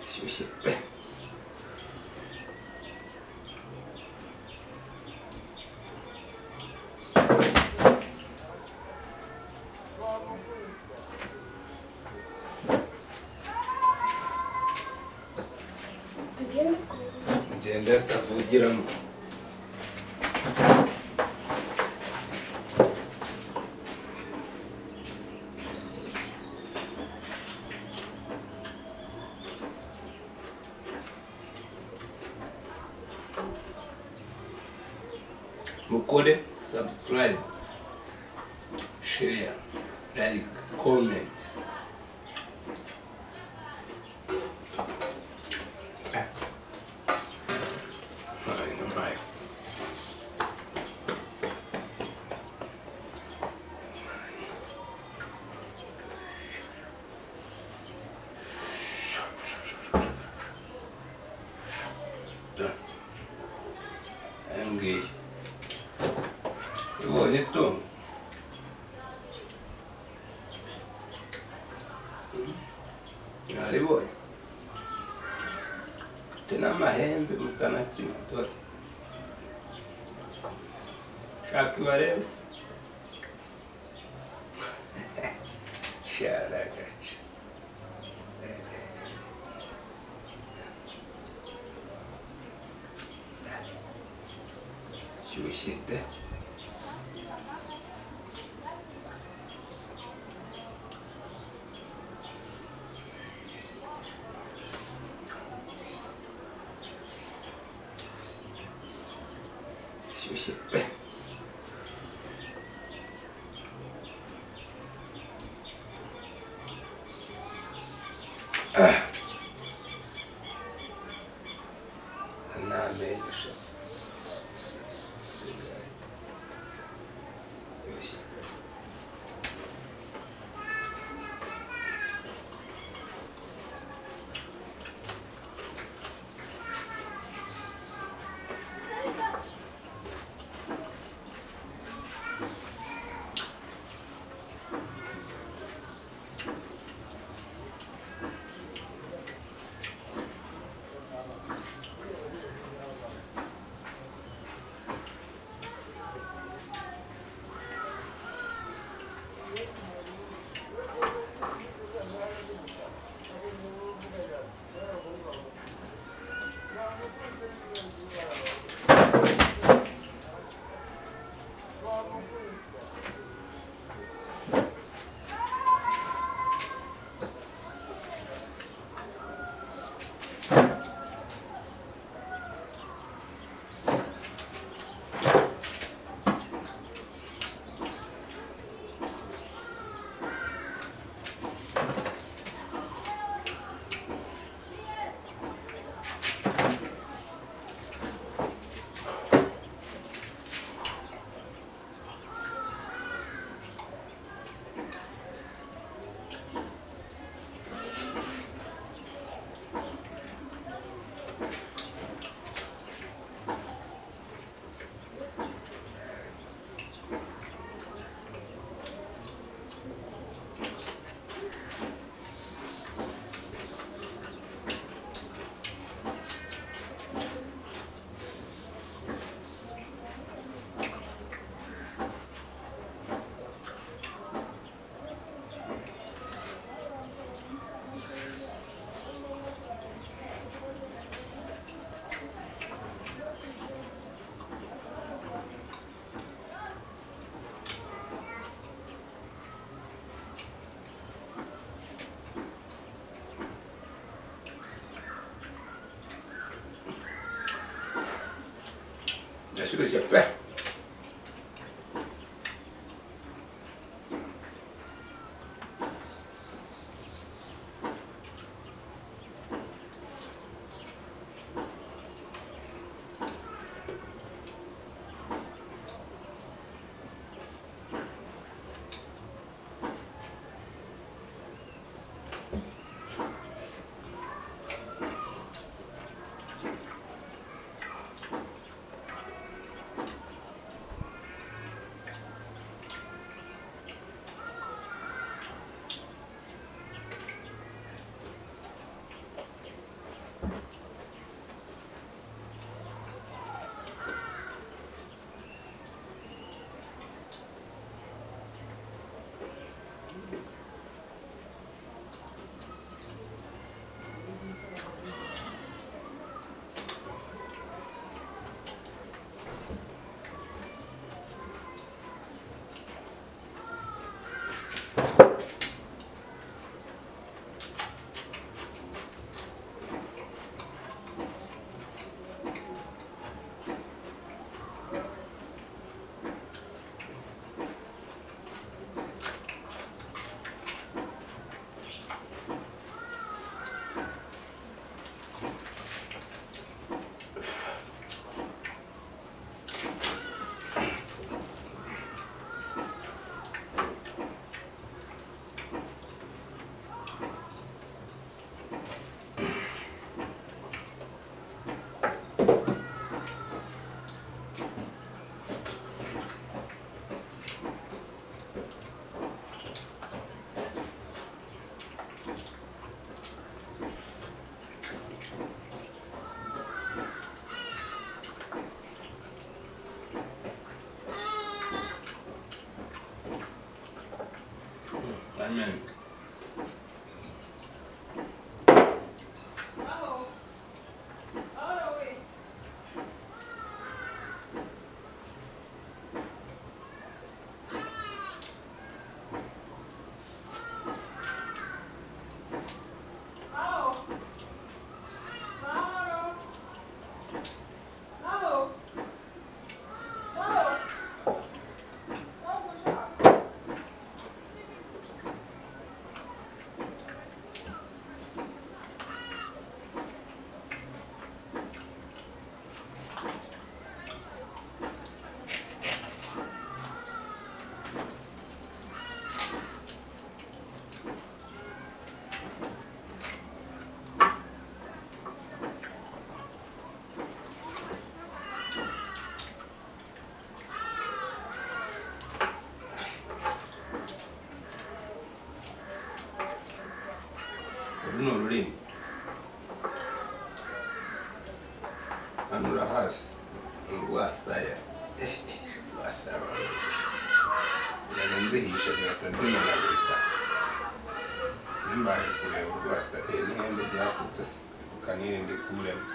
休息呗。Ngenda atavugiramo. mukore subscribe share like comment Eh. Right, right. Done. Engage. Его это. Ariboi. Tena amahembe mutanakina dore. Shaka ibarebe se. Sharagaca. Shyushye de. Shyushye pe. Ah. Namenyesha. Yes. Shyushye pe. Bruno Lim. Anura has urwasaya rwasaba uraranzihisha zihita zinanabika simbaje kureba urwasa eh, n'ihembe ryakutse se ukanirinde kurema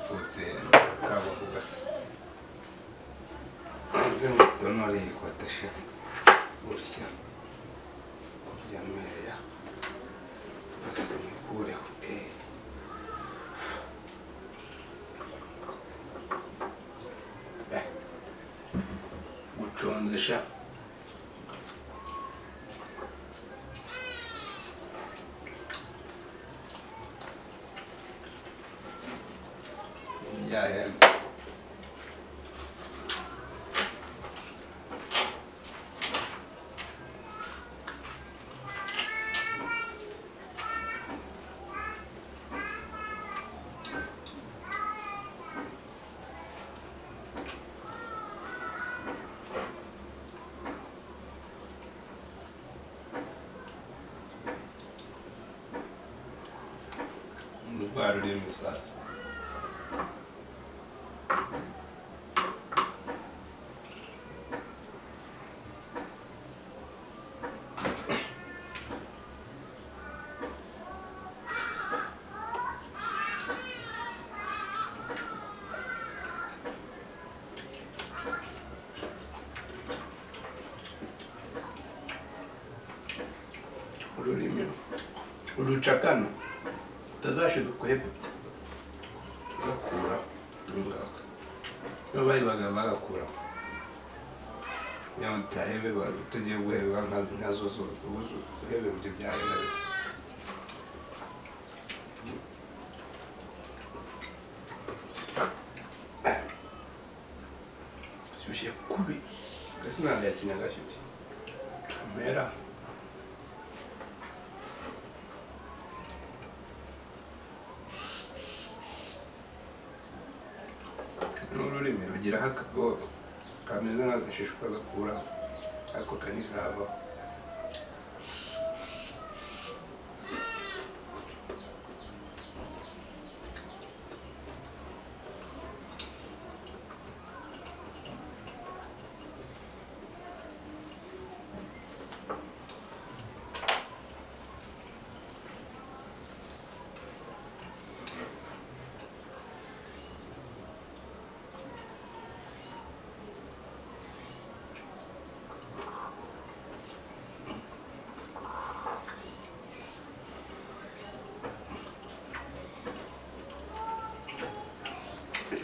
kutse kabo kugasa nze ngutonore yikoteshe gutya kurya meya nikureho eh Eh, guconze sha ryahembe ururwara urimo isazi ururimi urucakano utazashiga kuheputa ugakura ingaka iyo bayibaga bagakura iyo utahebe utagiye guheba nka- nka zo zose ubu zo- uhebe ibyo byahera bite shyushye kubi gasi ntabwo yakinyaga shyushye amera n'ururimi rugiraho akagogo kameze nk'agashishwa gakuraho ariko kanikabaho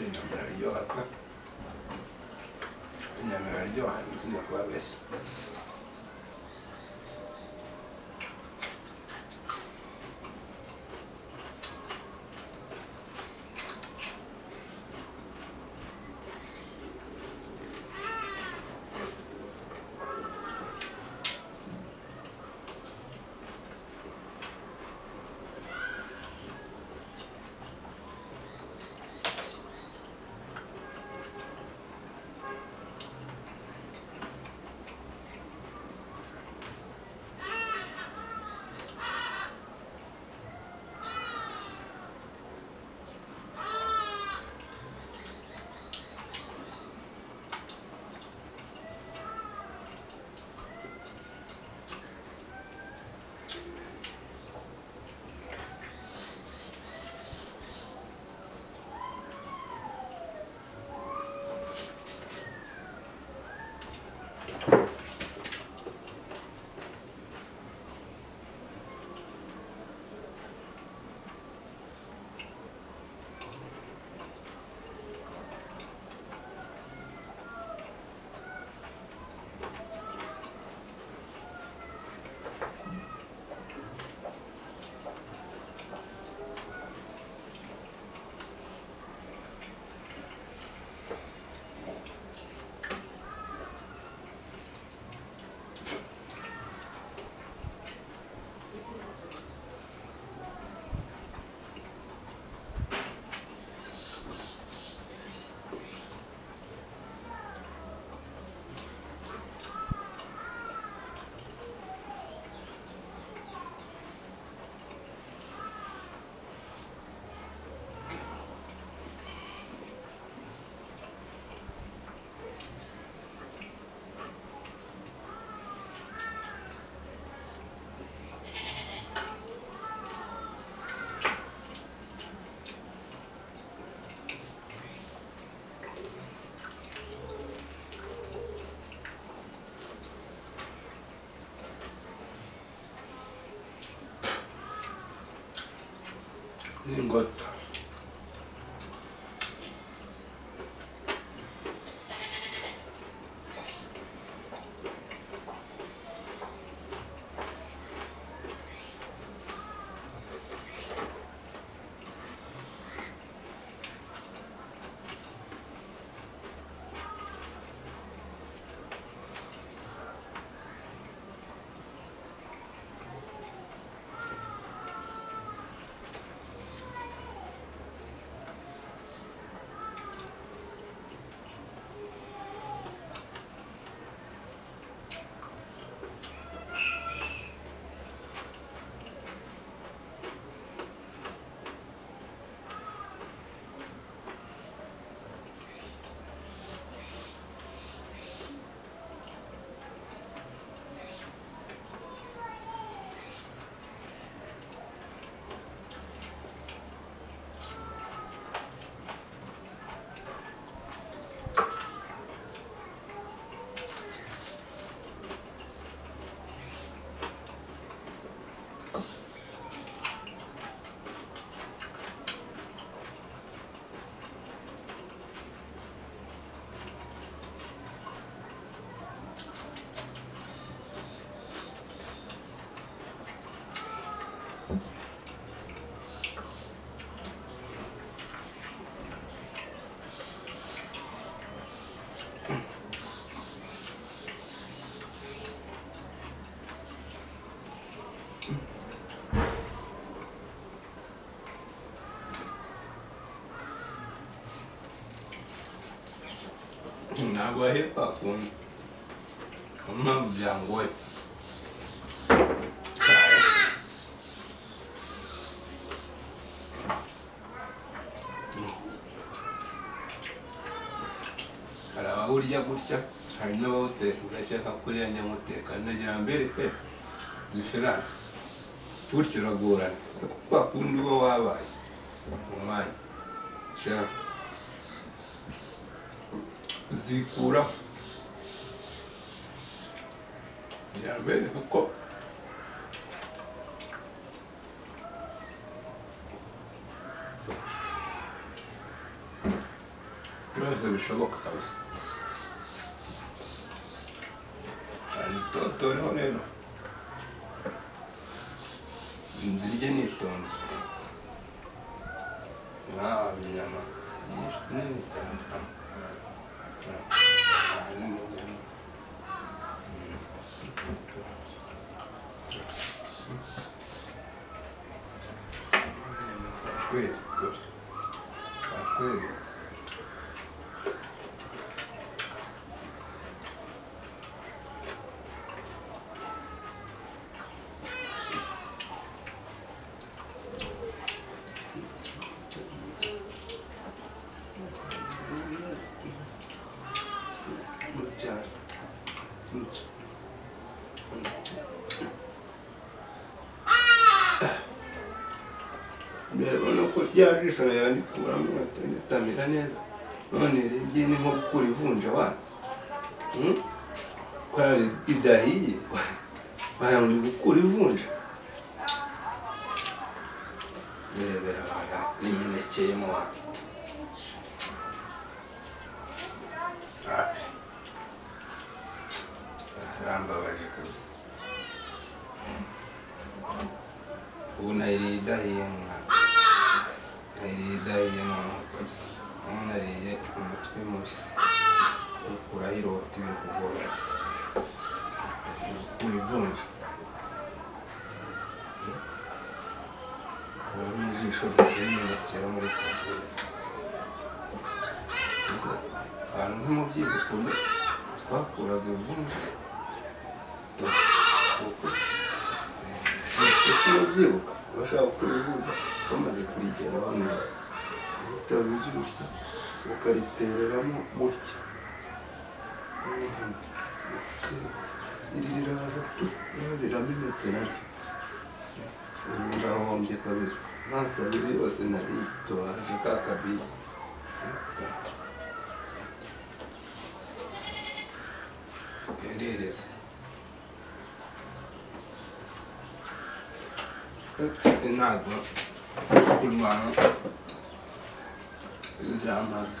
inyama iraryoha pe inyama iraryoha ntitujya kubabeshya Ningotta. Nagwa hepa kun. Kama mjangwe. hari abawurya gutya hari n'abawuteka ugakeka kuriya nyamuteka nagira mbereke diferanse gutyo uragorana kuko kwa kundi uba wabaye mu mwanya Shaka zikura yambere kuko byose bishoboka kabisa hari itotoreho rero nzirye nitonze nta binyama byinshi nini cyane Good, good. Good. Muchas. mbere ubona ko rya jisho yarikuramo inkweto ritamera neza none ringi ni nko gukura ivunja wana kubera ridahiye wagira ngo ni gukura ivunja rebera abantu iminekeyemo wana arambabaje kabisa ubu nayiriye idahiye mu mwaka nayiriye idahiye mu mwaka kabisa ubu nariye umutwe mubisi ukuraho irota ibiri kugora ku ivunja kubamo ijisho ryose rimenekera muri kabiri abantu nk'umubyeyi ukunda twakuraga ivunja se ese urabyibuka bashaka gukora ivuga bamaze kurigera hano bitaro by'ubusa ukaritereramo gutya iri riraza tu rero riramenetse naryo ubu ndahombye kabisa amaso abiri yose naritohaje ka kabiye yarereze ntabwo kurwana izampaga